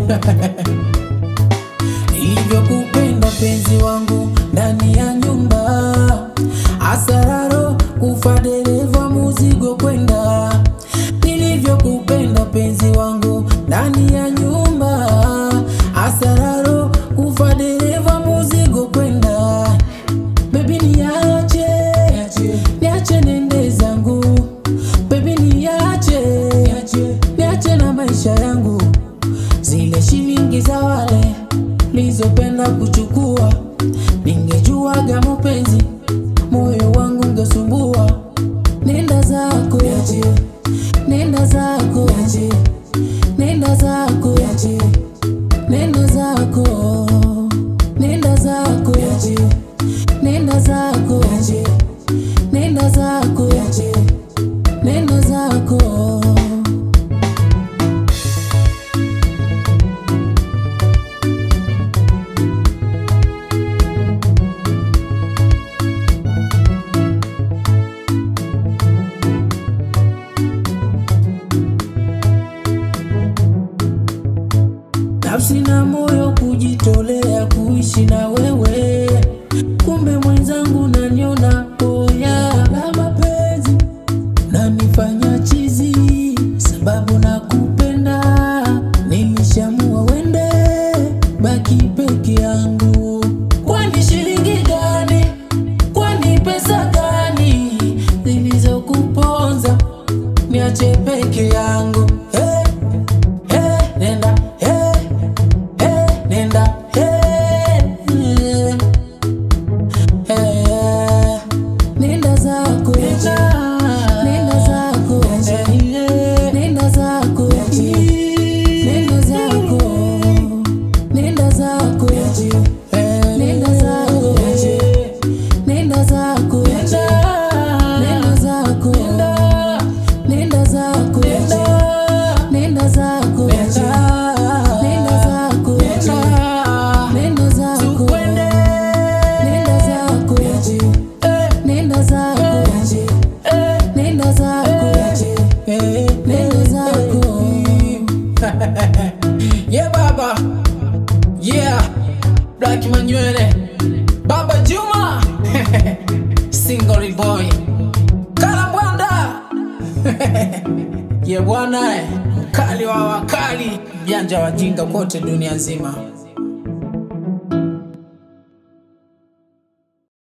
Nilivyokupenda penzi wangu ndani ya nyumba, asararo kufa dereva muzigo kwenda. Nilivyokupenda penzi wangu ndani ya nyumba, asararo kufa dereva muzigo kwenda. Baby niache, niache nende zangu. Baby niache, niache na maisha yangu. Zile shilingi za wale nilizopenda kuchukua, ningejuaga mapenzi, moyo wangu ungesumbua. Nenda zako, nenda zako, nenda zako, nenda zako, nenda zako, nenda zako, nenda zako, nenda zako. nafsi na moyo kujitolea kuishi na wewe, kumbe mwenzangu naniona boya la mapenzi nanifanya chizi, sababu nakupenda, nilishamua wende baki peke yangu. Kwani shilingi gani? Kwani pesa gani zilizokuponza niache peke yangu? Hey, hey, nenda hey, hey, nenda hey, hey, nenda zako nenda zako nenda zako nenda zako nenda zako nenda zako nenda zako nenda zako nenda zako nenda zako nenda zako nenda zako nenda zako nenda zako nenda zako nenda zako Yeah baba, yeah Black Manywele, Baba Juma, Single boy, Kalambwanda, yeah bwana, eh, mkali wa wakali, mjanja wajinga kote dunia nzima.